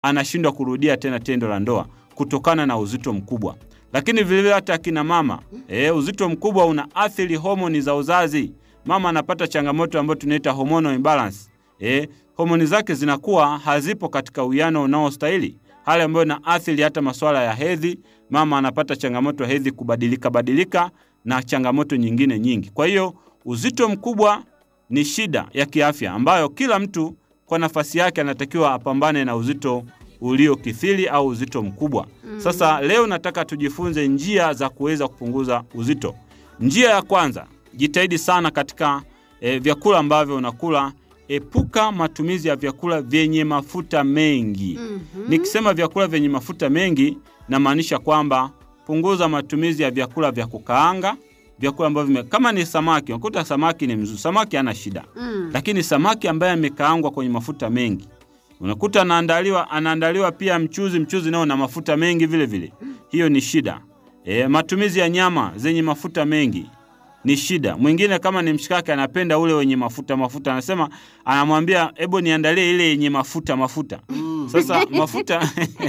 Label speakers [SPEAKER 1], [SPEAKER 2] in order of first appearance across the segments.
[SPEAKER 1] anashindwa kurudia tena tendo la ndoa kutokana na uzito mkubwa. Lakini vilevile hata akina mama e, uzito mkubwa unaathiri homoni za uzazi. Mama anapata changamoto ambayo tunaita hormonal imbalance. E, homoni zake zinakuwa hazipo katika uwiano unaostahili, hali ambayo inaathiri hata masuala ya hedhi. Mama anapata changamoto ya hedhi kubadilika badilika na changamoto nyingine nyingi. Kwa hiyo uzito mkubwa ni shida ya kiafya ambayo kila mtu kwa nafasi yake anatakiwa apambane na uzito uliokithiri au uzito mkubwa. Sasa leo nataka tujifunze njia za kuweza kupunguza uzito. Njia ya kwanza, jitahidi sana katika e, vyakula ambavyo unakula. Epuka matumizi ya vyakula vyenye mafuta mengi. Nikisema vyakula vyenye mafuta mengi, namaanisha kwamba punguza matumizi ya vyakula vya kukaanga, vyakula ambavyo vime- kama ni samaki, unakuta samaki ni mzuri, samaki hana shida
[SPEAKER 2] Mm.
[SPEAKER 1] lakini samaki ambaye amekaangwa kwenye mafuta mengi unakuta anaandaliwa anaandaliwa pia mchuzi mchuzi nao na mafuta mengi vile vile, hiyo ni shida. E, matumizi ya nyama zenye mafuta mengi ni shida. Mwingine kama ni mshikaki anapenda ule wenye mafuta mafuta, anasema anamwambia hebu niandalie ile yenye mafuta mafuta. Sasa mafuta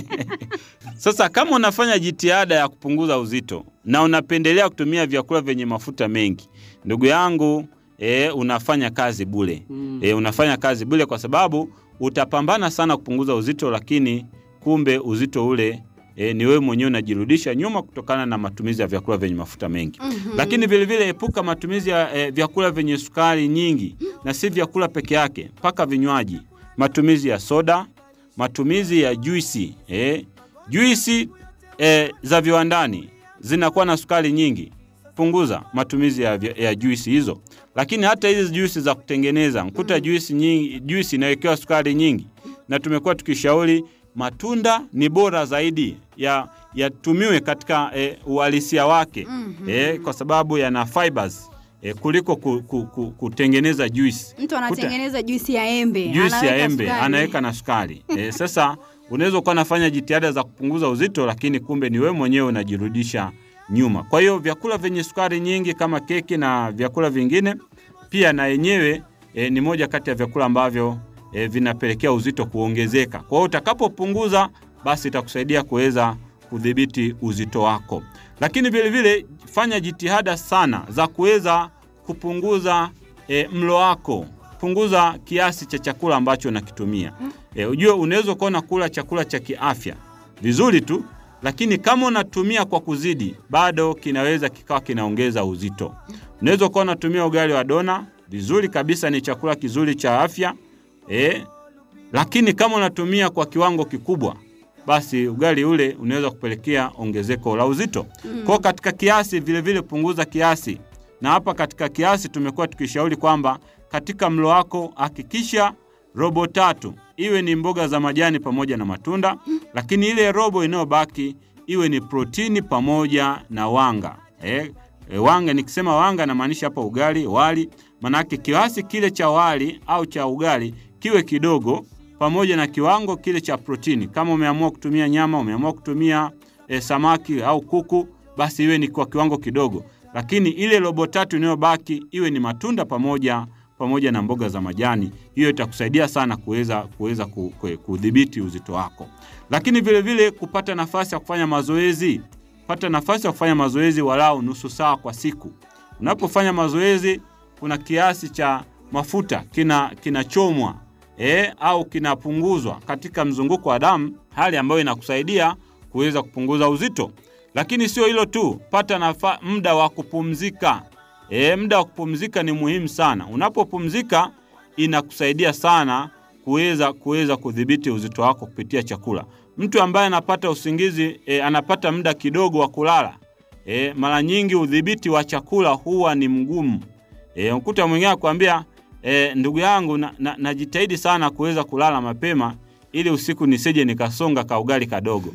[SPEAKER 1] sasa kama unafanya jitihada ya kupunguza uzito na unapendelea kutumia vyakula vyenye mafuta mengi, ndugu yangu e, unafanya kazi bure e, unafanya kazi bure kwa sababu utapambana sana kupunguza uzito, lakini kumbe uzito ule e, ni wewe mwenyewe unajirudisha nyuma kutokana na matumizi ya vyakula vyenye mafuta mengi. Lakini vilevile epuka matumizi ya e, vyakula vyenye sukari nyingi, na si vyakula peke yake, mpaka vinywaji, matumizi ya soda, matumizi ya juisi eh, juisi eh, za viwandani zinakuwa na sukari nyingi. Punguza matumizi ya, vya- ya juisi hizo. Lakini hata hizi juisi za kutengeneza mkuta juisi nyingi, juisi inawekewa sukari nyingi, na tumekuwa tukishauri matunda ni bora zaidi ya yatumiwe katika eh, uhalisia wake eh, kwa sababu yana fibers eh, kuliko ku, ku, ku, kutengeneza juisi
[SPEAKER 2] Mtu anatengeneza juisi ya embe,
[SPEAKER 1] juisi ya
[SPEAKER 2] anaweka
[SPEAKER 1] embe
[SPEAKER 2] sukari.
[SPEAKER 1] anaweka na sukari e, sasa unaweza ukawa nafanya jitihada za kupunguza uzito, lakini kumbe ni wewe mwenyewe unajirudisha nyuma. Kwa hiyo vyakula vyenye sukari nyingi kama keki na vyakula vingine pia na yenyewe e, ni moja kati ya vyakula ambavyo e, vinapelekea uzito kuongezeka. Kwa hiyo utakapopunguza, basi itakusaidia kuweza kudhibiti uzito wako, lakini vilevile fanya jitihada sana za kuweza kupunguza e, mlo wako punguza kiasi cha chakula ambacho unakitumia. E, ujue unaweza ukawa unakula chakula cha kiafya vizuri tu, lakini kama unatumia kwa kuzidi, bado kinaweza kikawa kinaongeza uzito. Unaweza ukawa unatumia ugali wa dona vizuri kabisa, ni chakula kizuri cha afya e, lakini kama unatumia kwa kiwango kikubwa, basi ugali ule unaweza kupelekea ongezeko la uzito. Kwa katika kiasi vilevile vile punguza kiasi, na hapa katika kiasi tumekuwa tukishauri kwamba katika mlo wako hakikisha robo tatu iwe ni mboga za majani pamoja na matunda, lakini ile robo inayobaki iwe ni protini pamoja na wanga eh, e, wanga nikisema wanga namaanisha hapa ugali, wali. Manake kiasi kile cha wali au cha ugali kiwe kidogo pamoja na kiwango kile cha protini. Kama umeamua kutumia nyama, umeamua kutumia e, samaki au kuku, basi iwe ni kwa kiwango kidogo, lakini ile robo tatu inayobaki iwe ni matunda pamoja pamoja na mboga za majani. Hiyo itakusaidia sana kuweza kuweza ku- ku- kudhibiti uzito wako, lakini vile vile kupata nafasi ya kufanya mazoezi. Pata nafasi ya kufanya mazoezi walau nusu saa kwa siku. Unapofanya mazoezi, kuna kiasi cha mafuta kina kinachomwa e, au kinapunguzwa katika mzunguko wa damu, hali ambayo inakusaidia kuweza kupunguza uzito. Lakini sio hilo tu, pata nafa, muda wa kupumzika. E, muda wa kupumzika ni muhimu sana. Unapopumzika inakusaidia sana kuweza kuweza kudhibiti uzito wako kupitia chakula. Mtu ambaye anapata usingizi e, anapata muda kidogo wa kulala e, mara nyingi udhibiti wa chakula huwa ni mgumu. E, ukuta mwingine akwambia e, ndugu yangu najitahidi na, najitahidi sana kuweza kulala mapema ili usiku nisije nikasonga kaugali kadogo.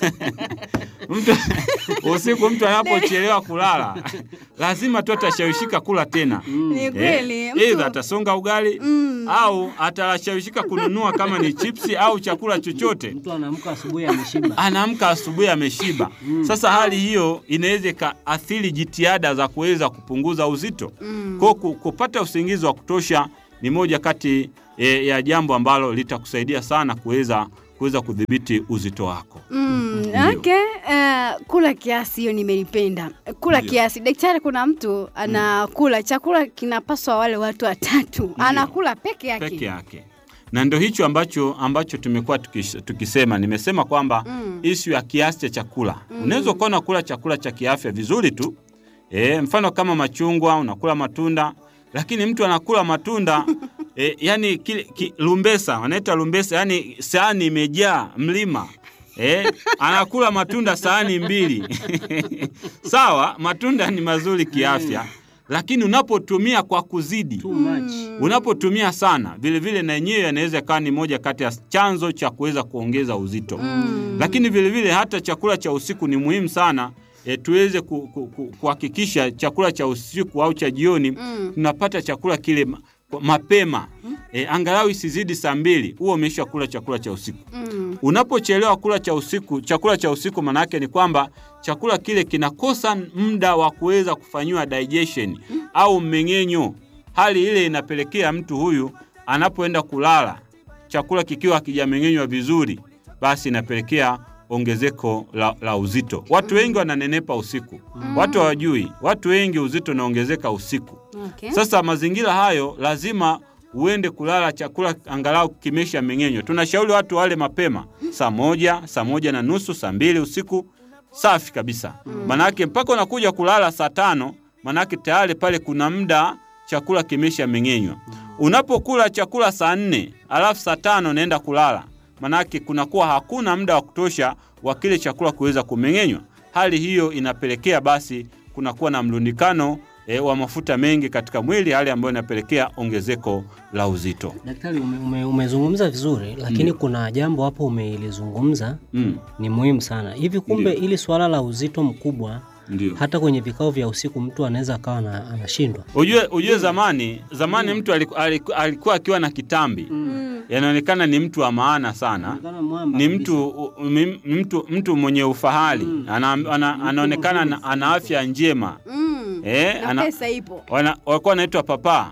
[SPEAKER 1] mtu, usiku mtu anapochelewa kulala lazima tu atashawishika kula tena.
[SPEAKER 2] Ni kweli.
[SPEAKER 1] Eh,
[SPEAKER 2] mtu-
[SPEAKER 1] Either atasonga ugali
[SPEAKER 2] Mm.
[SPEAKER 1] au atashawishika kununua kama ni chipsi au chakula chochote
[SPEAKER 3] Mtu anaamka asubuhi ameshiba.
[SPEAKER 1] anaamka asubuhi ameshiba. Sasa hali hiyo inaweza ikaathiri jitihada za kuweza kupunguza uzito.
[SPEAKER 2] Mm.
[SPEAKER 1] Kwa ku- kupata usingizi wa kutosha ni moja kati e, ya jambo ambalo litakusaidia sana kuweza kuweza kudhibiti uzito wako.
[SPEAKER 2] Mm,
[SPEAKER 1] Ndio.
[SPEAKER 2] okay. Uh, kula kiasi hiyo nimelipenda. Kula
[SPEAKER 1] Ndio.
[SPEAKER 2] kiasi. Daktari, kuna mtu anakula chakula kinapaswa wale watu watatu, anakula peke yake.
[SPEAKER 1] peke yake na ndio hicho ambacho ambacho tumekuwa tukis, tukisema nimesema kwamba
[SPEAKER 2] Mm.
[SPEAKER 1] ishu ya kiasi cha chakula unaweza ukawa unakula chakula cha kiafya vizuri tu e, mfano kama machungwa unakula matunda lakini mtu anakula matunda e, yani kile ki, lumbesa wanaita lumbesa yani sahani imejaa mlima Eh, anakula matunda sahani mbili sawa matunda ni mazuri kiafya lakini unapotumia kwa kuzidi
[SPEAKER 3] Too much.
[SPEAKER 1] unapotumia sana vile vile na yenyewe yanaweza ikawa ni moja kati ya chanzo cha kuweza kuongeza uzito
[SPEAKER 2] Mm.
[SPEAKER 1] lakini vile vile hata chakula cha usiku ni muhimu sana e, tuweze ku- ku- ku- kuhakikisha chakula cha usiku au cha jioni
[SPEAKER 2] Mm.
[SPEAKER 1] tunapata chakula kile ma- mapema e, angalau isizidi saa mbili huo umesha kula chakula cha usiku
[SPEAKER 2] Mm.
[SPEAKER 1] unapochelewa kula cha usiku chakula cha usiku maana yake ni kwamba chakula kile kinakosa muda wa kuweza kufanyiwa digestion au mmeng'enyo hali ile inapelekea mtu huyu anapoenda kulala chakula kikiwa hakijameng'enywa vizuri basi inapelekea ongezeko la, la uzito watu wengi wananenepa usiku watu hawajui watu wengi uzito unaongezeka usiku
[SPEAKER 2] Okay.
[SPEAKER 1] sasa mazingira hayo lazima uende kulala chakula angalau kimesha meng'enywa. Tunashauri watu wale mapema saa moja, saa moja na nusu, saa mbili usiku, safi kabisa. Manake mpaka unakuja kulala saa tano, manake tayari pale kuna muda chakula kimesha meng'enywa. Unapokula chakula saa nne alafu saa tano unaenda kulala, manake kunakuwa hakuna muda wa kutosha wa kile chakula kuweza kumeng'enywa. Hali hiyo inapelekea basi kunakuwa na mlundikano e, wa mafuta mengi katika mwili, hali ambayo inapelekea ongezeko la uzito.
[SPEAKER 3] Daktari, ume, ume, umezungumza vizuri, lakini kuna jambo hapo umelizungumza
[SPEAKER 1] Mm,
[SPEAKER 3] ni muhimu sana. Hivi kumbe,
[SPEAKER 1] Ndio.
[SPEAKER 3] ili swala la uzito mkubwa
[SPEAKER 1] ndio.
[SPEAKER 3] hata kwenye vikao vya usiku mtu anaweza akawa na- anashindwa.
[SPEAKER 1] Ujue, ujue zamani zamani mtu aliku- aliku- alikuwa akiwa na kitambi yanaonekana ni mtu wa maana sana ni mtu, u- mi- mtu, mtu mwenye ufahari ana, ana, anaonekana ana, ana afya njema
[SPEAKER 2] Mm.
[SPEAKER 1] eh,
[SPEAKER 2] Na
[SPEAKER 1] ana,
[SPEAKER 2] pesa ipo.
[SPEAKER 1] wana, walikuwa wanaitwa papa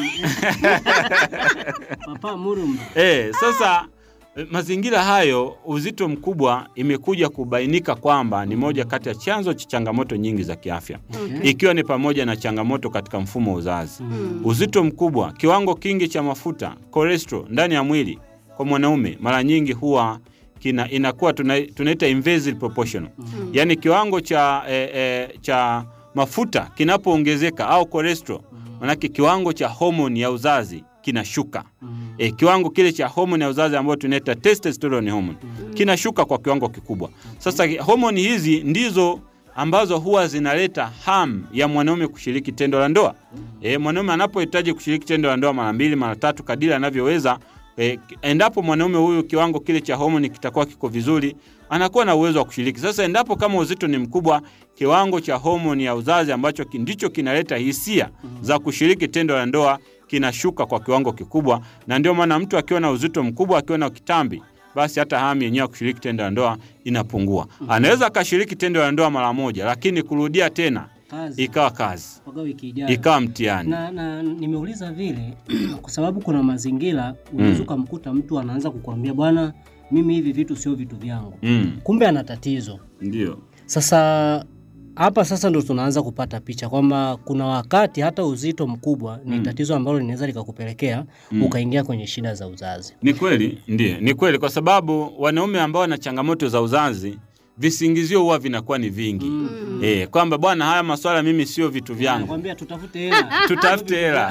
[SPEAKER 3] Papa Murumba.
[SPEAKER 1] eh, sasa eh, mazingira hayo uzito mkubwa imekuja kubainika kwamba ni moja kati ya chanzo cha changamoto nyingi za kiafya
[SPEAKER 3] Okay.
[SPEAKER 1] ikiwa ni pamoja na changamoto katika mfumo wa uzazi
[SPEAKER 2] Mm.
[SPEAKER 1] uzito mkubwa kiwango kingi cha mafuta cholesterol ndani ya mwili kwa mwanaume mara nyingi huwa kina, inakuwa tuna, tunaita inversely proportional yaani kiwango cha, eh, eh, cha mafuta kinapoongezeka au cholesterol manake kiwango cha homoni ya uzazi kinashuka e, kiwango kile cha homoni ya uzazi ambayo tunaita testosterone hormone kinashuka kwa kiwango kikubwa. Sasa homoni hizi ndizo ambazo huwa zinaleta hamu ya mwanaume kushiriki tendo la ndoa. E, mwanaume anapohitaji kushiriki tendo la ndoa mara mbili mara tatu kadiri anavyoweza e, endapo mwanaume huyu kiwango kile cha homoni kitakuwa kiko vizuri, anakuwa na uwezo wa kushiriki. Sasa endapo kama uzito ni mkubwa, kiwango cha homoni ya uzazi ambacho ki- ndicho kinaleta hisia za kushiriki tendo la ndoa kinashuka kwa kiwango kikubwa, na ndio maana mtu akiwa na uzito mkubwa, akiwa na kitambi, basi hata hamu yenyewe ya kushiriki tendo la ndoa inapungua. Anaweza akashiriki tendo la ndoa mara moja, lakini kurudia tena
[SPEAKER 3] Kazi.
[SPEAKER 1] ikawa kazi,
[SPEAKER 3] Mpaka wiki ijayo.
[SPEAKER 1] ikawa mtihani.
[SPEAKER 3] na, na nimeuliza vile kwa sababu kuna mazingira unaweza ukamkuta mtu anaanza kukwambia bwana, mimi hivi vitu sio vitu vyangu,
[SPEAKER 1] Mm,
[SPEAKER 3] kumbe ana tatizo.
[SPEAKER 1] ndio
[SPEAKER 3] Sasa hapa sasa ndo tunaanza kupata picha kwamba kuna wakati hata uzito mkubwa ni tatizo ambalo linaweza likakupelekea ukaingia kwenye shida za uzazi.
[SPEAKER 1] Ni kweli, ndiyo, ni kweli, kwa sababu wanaume ambao wana changamoto za uzazi visingizio huwa vinakuwa ni vingi eh, kwamba bwana, haya maswala mimi sio vitu vyangu,
[SPEAKER 3] Nakwambia tutafute hela.
[SPEAKER 1] tutafute hela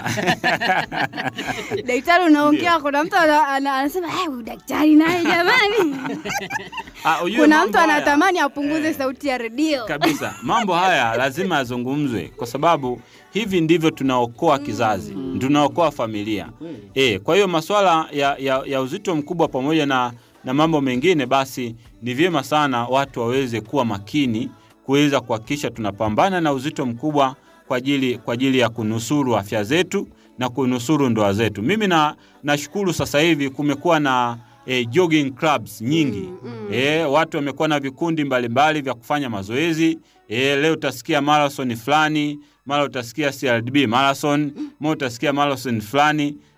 [SPEAKER 2] Daktari unaongea, kuna mtu ana- ana- anasema "Eh, huyu daktari naye jamani.
[SPEAKER 1] Ah, ujue
[SPEAKER 2] Kuna
[SPEAKER 1] mambo
[SPEAKER 2] mtu
[SPEAKER 1] haya-
[SPEAKER 2] anatamani apunguze sauti ya redio.
[SPEAKER 1] kabisa. Mambo haya lazima yazungumzwe, kwa sababu hivi ndivyo tunaokoa kizazi, tunaokoa familia e. Kwa hiyo masuala ya, ya, ya uzito mkubwa pamoja na, na mambo mengine, basi ni vyema sana watu waweze kuwa makini kuweza kuhakikisha tunapambana na uzito mkubwa kwa ajili, kwa ajili ya kunusuru afya zetu na kunusuru ndoa zetu. Mimi na nashukuru sasa hivi kumekuwa na eh, jogging clubs nyingi E, watu wamekuwa na vikundi mbalimbali vya kufanya mazoezi e, leo utasikia marathon fulani, mara utasikia CRDB marathon, mara utasikia marathon fulani.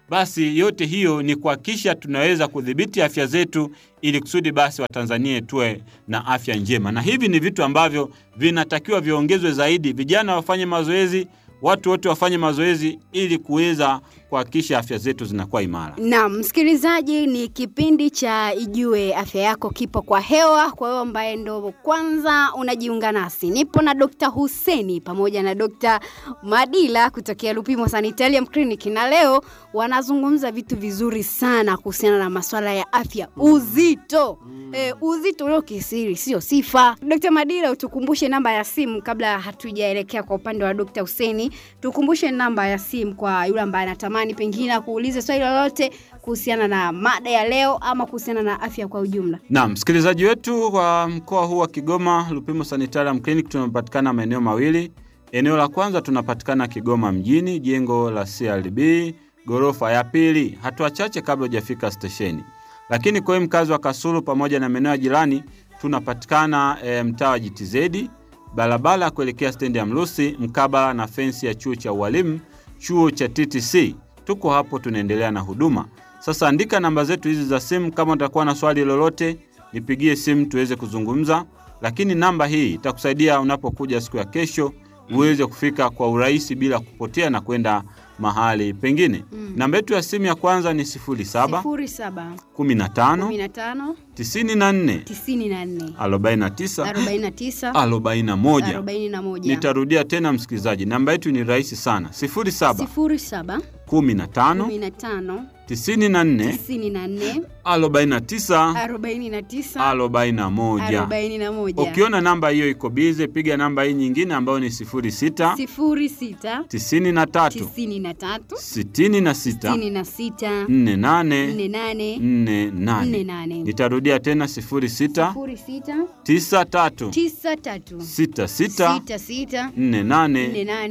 [SPEAKER 1] basi yote hiyo ni kuhakikisha tunaweza kudhibiti afya zetu ili kusudi basi Watanzania tuwe na afya njema, na hivi ni vitu ambavyo vinatakiwa viongezwe zaidi. Vijana wafanye mazoezi, watu wote wafanye mazoezi ili kuweza kuhakikisha afya zetu zinakuwa imara.
[SPEAKER 2] Naam, msikilizaji, ni kipindi cha Ijue Afya Yako kipo kwa hewa. Kwa hiyo ambaye ndo kwanza unajiunga nasi, nipo na Dr. Huseni pamoja na Dr. Madila kutokea Lupimo Sanitarium Clinic, na leo wanazungumza vitu vizuri sana kuhusiana na masuala ya afya, uzito Eh, uzito ulio kisiri sio sifa. Dr. Madila, utukumbushe namba ya simu kabla hatujaelekea kwa upande wa Dr. Huseni. Tukumbushe namba ya simu kwa yule ambaye anatamani pengine akuulize swali lolote kuhusiana na mada ya leo ama kuhusiana na afya kwa ujumla.
[SPEAKER 1] Naam, msikilizaji wetu wa mkoa huu wa Kigoma, Lupimo Sanitarium Clinic tunapatikana maeneo mawili. Eneo la kwanza tunapatikana Kigoma mjini, jengo la CRDB, ghorofa ya pili, hatua chache kabla hujafika stesheni. Lakini kwa hiyo mkazi wa Kasulu pamoja na maeneo ya jirani tunapatikana e, mtaa wa GTZ, barabara ya kuelekea stendi ya Mlusi, mkabala na fensi ya chuo cha ualimu, chuo cha TTC. Tuko hapo tunaendelea na huduma. Sasa andika namba zetu hizi za simu, kama utakuwa na swali lolote nipigie simu tuweze kuzungumza, lakini namba hii itakusaidia unapokuja siku ya kesho uweze kufika kwa urahisi bila kupotea na kwenda mahali pengine.
[SPEAKER 2] Mm.
[SPEAKER 1] Namba yetu ya simu ya kwanza ni 07
[SPEAKER 2] sifuri saba
[SPEAKER 1] 15
[SPEAKER 2] kumi na tano
[SPEAKER 1] 94
[SPEAKER 2] tisini na nne
[SPEAKER 1] 49
[SPEAKER 2] arobaini na tisa
[SPEAKER 1] 41.
[SPEAKER 2] arobaini na moja
[SPEAKER 1] Nitarudia tena msikilizaji, namba yetu ni rahisi sana 07
[SPEAKER 2] sifuri saba
[SPEAKER 1] 15
[SPEAKER 2] kumi na tano
[SPEAKER 1] 94
[SPEAKER 2] tisini na nne
[SPEAKER 1] 49
[SPEAKER 2] arobaini na tisa
[SPEAKER 1] 41.
[SPEAKER 2] arobaini na moja
[SPEAKER 1] Ukiona namba hiyo iko bize, piga namba hii nyingine ambayo ni 06
[SPEAKER 2] sifuri sita
[SPEAKER 1] 93
[SPEAKER 2] tisini na tatu
[SPEAKER 1] 66
[SPEAKER 2] sitini na sita
[SPEAKER 1] 48
[SPEAKER 2] nne nane
[SPEAKER 1] 48.
[SPEAKER 2] nne nane
[SPEAKER 1] Nitarudia tena 06
[SPEAKER 2] sifuri sita
[SPEAKER 1] 93
[SPEAKER 2] tisa tatu
[SPEAKER 1] 66
[SPEAKER 2] sita sita
[SPEAKER 1] 48
[SPEAKER 2] nne nane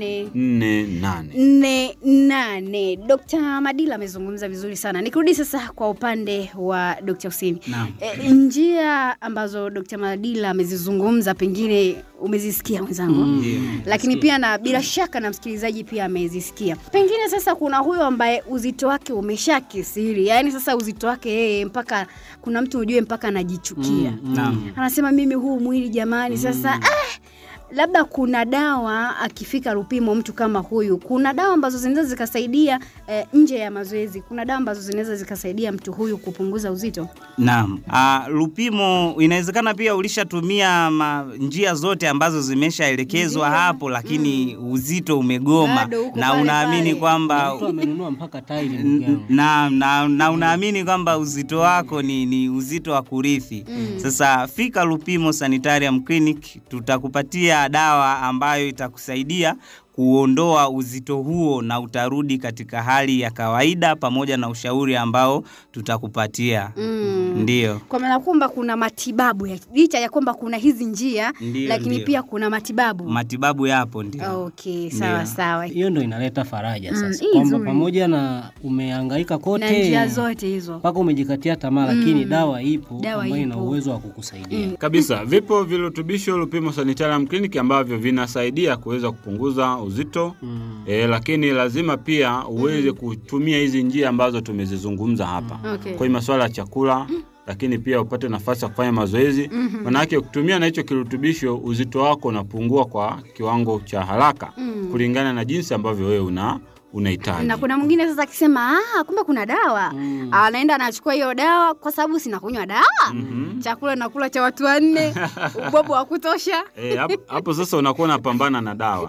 [SPEAKER 1] 48.
[SPEAKER 2] nne nane. Dr. Madila amezungumza vizuri sana. Nikirudi sasa kwa upande wa Dr. Hussein.
[SPEAKER 3] Naam.
[SPEAKER 2] E, njia ambazo Dr. Madila amezizungumza pengine umezisikia mwenzangu
[SPEAKER 3] Ndio.
[SPEAKER 2] lakini pia na bila shaka na msikilizaji pia amezisikia. Pengine sasa kuna huyo ambaye uzito wake umeshakisiri, yaani sasa uzito wake yeye mpaka kuna mtu ujue mpaka anajichukia
[SPEAKER 3] Mm,
[SPEAKER 4] Naam.
[SPEAKER 2] anasema mimi huu mwili jamani, sasa ah, labda kuna dawa akifika Lupimo mtu kama huyu, kuna dawa ambazo zinaweza zikasaidia eh, nje ya mazoezi, kuna dawa ambazo zinaweza zikasaidia mtu huyu kupunguza uzito.
[SPEAKER 4] Naam. Uh, Lupimo inawezekana pia ulishatumia ma, njia zote ambazo zimeshaelekezwa
[SPEAKER 2] Ndio.
[SPEAKER 4] hapo lakini uzito umegoma
[SPEAKER 2] Bado uko
[SPEAKER 4] na
[SPEAKER 2] pale
[SPEAKER 4] unaamini
[SPEAKER 2] pale.
[SPEAKER 4] kwamba
[SPEAKER 3] Mtu amenunua mpaka tairi ndugu yangu.
[SPEAKER 4] na, na, na unaamini kwamba uzito wako ni, ni uzito wa kurithi.
[SPEAKER 2] Mm.
[SPEAKER 4] Sasa fika Lupimo Sanitarium Clinic, tutakupatia dawa ambayo itakusaidia kuondoa uzito huo na utarudi katika hali ya kawaida pamoja na ushauri ambao tutakupatia.
[SPEAKER 2] Mm.
[SPEAKER 4] Ndiyo.
[SPEAKER 2] Kwa maana kwamba kuna matibabu ya, licha ya kwamba kuna hizi njia
[SPEAKER 4] Ndiyo,
[SPEAKER 2] lakini
[SPEAKER 4] ndiyo.
[SPEAKER 2] pia kuna matibabu.
[SPEAKER 4] Matibabu yapo ndio.
[SPEAKER 2] Okay, sawa
[SPEAKER 4] Ndiyo.
[SPEAKER 2] sawa.
[SPEAKER 3] Hiyo ndo inaleta faraja
[SPEAKER 2] Mm,
[SPEAKER 3] sasa,
[SPEAKER 2] hii
[SPEAKER 3] kwamba
[SPEAKER 2] nzuri.
[SPEAKER 3] pamoja na umehangaika
[SPEAKER 2] Na
[SPEAKER 3] kote
[SPEAKER 2] njia zote hizo.
[SPEAKER 3] mpaka umejikatia tamaa, lakini
[SPEAKER 2] Mm.
[SPEAKER 3] dawa ipo
[SPEAKER 2] Dawa
[SPEAKER 3] ambayo ina
[SPEAKER 2] ipo.
[SPEAKER 3] uwezo wa kukusaidia.
[SPEAKER 2] Mm.
[SPEAKER 1] kabisa vipo virutubisho Lupimo Sanitarium Clinic ambavyo vinasaidia kuweza kupunguza uzito
[SPEAKER 3] Mm.
[SPEAKER 1] e, lakini lazima pia uweze kutumia hizi njia ambazo tumezizungumza hapa
[SPEAKER 2] Okay.
[SPEAKER 1] kwa hiyo masuala ya chakula lakini pia upate nafasi ya kufanya mazoezi
[SPEAKER 2] Mhm.
[SPEAKER 1] manake ukitumia na hicho kirutubisho uzito wako unapungua kwa kiwango cha haraka
[SPEAKER 2] Mm.
[SPEAKER 1] kulingana na jinsi ambavyo wewe una unahitaji
[SPEAKER 2] na kuna mwingine sasa akisema ah, kumbe kuna dawa
[SPEAKER 3] Mm.
[SPEAKER 2] anaenda anachukua hiyo dawa kwa sababu sinakunywa dawa
[SPEAKER 1] Mhm.
[SPEAKER 2] chakula nakula cha watu wanne ubobo wa kutosha
[SPEAKER 1] Eh, hapo- hapo sasa unakuwa unapambana na dawa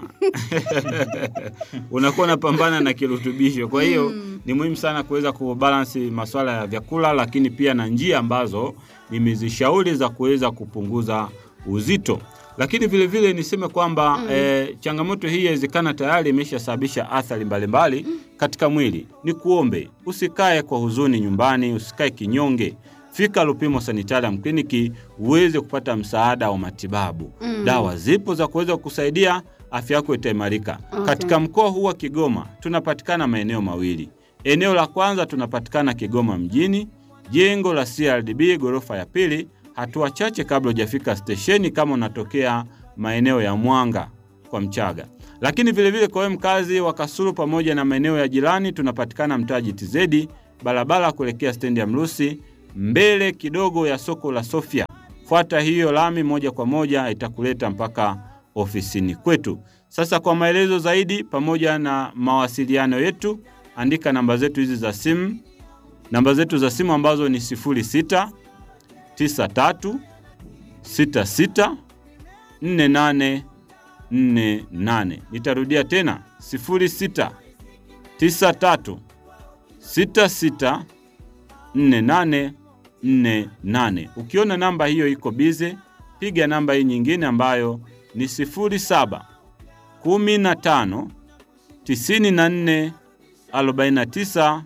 [SPEAKER 1] unakuwa unapambana na kirutubisho kwa hiyo ni muhimu sana kuweza kubalansi maswala ya vyakula lakini pia na njia ambazo nimezishauri za kuweza kupunguza uzito lakini vile vile niseme kwamba eh, changamoto hii yawezekana tayari imeshasababisha athari mbalimbali katika mwili ni kuombe usikae kwa huzuni nyumbani usikae kinyonge fika Lupimo Sanitarium Clinic uweze kupata msaada wa matibabu.
[SPEAKER 2] Mm.
[SPEAKER 1] Dawa zipo za kuweza kukusaidia afya yako itaimarika.
[SPEAKER 2] Okay.
[SPEAKER 1] Katika mkoa huu wa Kigoma tunapatikana maeneo mawili. Eneo la kwanza tunapatikana Kigoma mjini, jengo la CRDB ghorofa ya pili, hatua chache kabla hujafika stesheni, kama unatokea maeneo ya Mwanga kwa Mchaga. Lakini vilevile kwa wewe mkazi wa Kasulu pamoja na maeneo ya jirani, tunapatikana mtaa GTZ, barabara kuelekea stendi ya Mrusi, mbele kidogo ya soko la Sofia. Fuata hiyo lami moja kwa moja, itakuleta mpaka ofisini kwetu. Sasa kwa maelezo zaidi pamoja na mawasiliano yetu, andika namba zetu hizi za simu, namba zetu za simu ambazo ni 06 93 66 48 48. Nitarudia tena 06 93 66 48 48. Ukiona namba hiyo iko bize, piga namba hii nyingine ambayo ni 07 15 94 49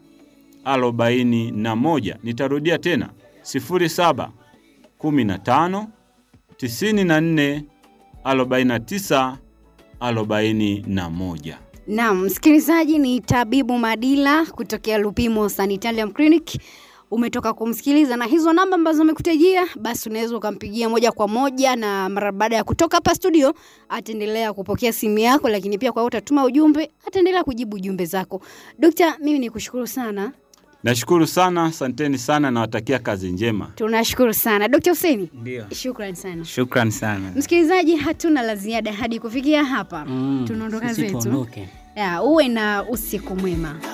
[SPEAKER 1] 41. Nitarudia tena 07 15 94 49 41.
[SPEAKER 2] Naam, msikilizaji, ni tabibu Madila kutokea Lupimo Sanitarium Clinic. Umetoka kumsikiliza na hizo namba ambazo amekutajia, basi unaweza ukampigia moja kwa moja, na mara baada ya kutoka hapa studio ataendelea kupokea simu yako, lakini pia kwa utatuma ujumbe, ataendelea kujibu ujumbe zako. Dokta, mimi ni kushukuru sana,
[SPEAKER 1] Nashukuru sana, asanteni sana, nawatakia kazi njema.
[SPEAKER 2] tunashukuru sana Dokta Huseni,
[SPEAKER 4] Ndio,
[SPEAKER 2] shukrani sana.
[SPEAKER 4] shukran sana.
[SPEAKER 2] Msikilizaji, hatuna la ziada hadi kufikia hapa,
[SPEAKER 3] Mm,
[SPEAKER 2] tunaondoka
[SPEAKER 3] sisi
[SPEAKER 2] zetu.
[SPEAKER 3] tuondoke.
[SPEAKER 2] Ya, uwe na usiku mwema.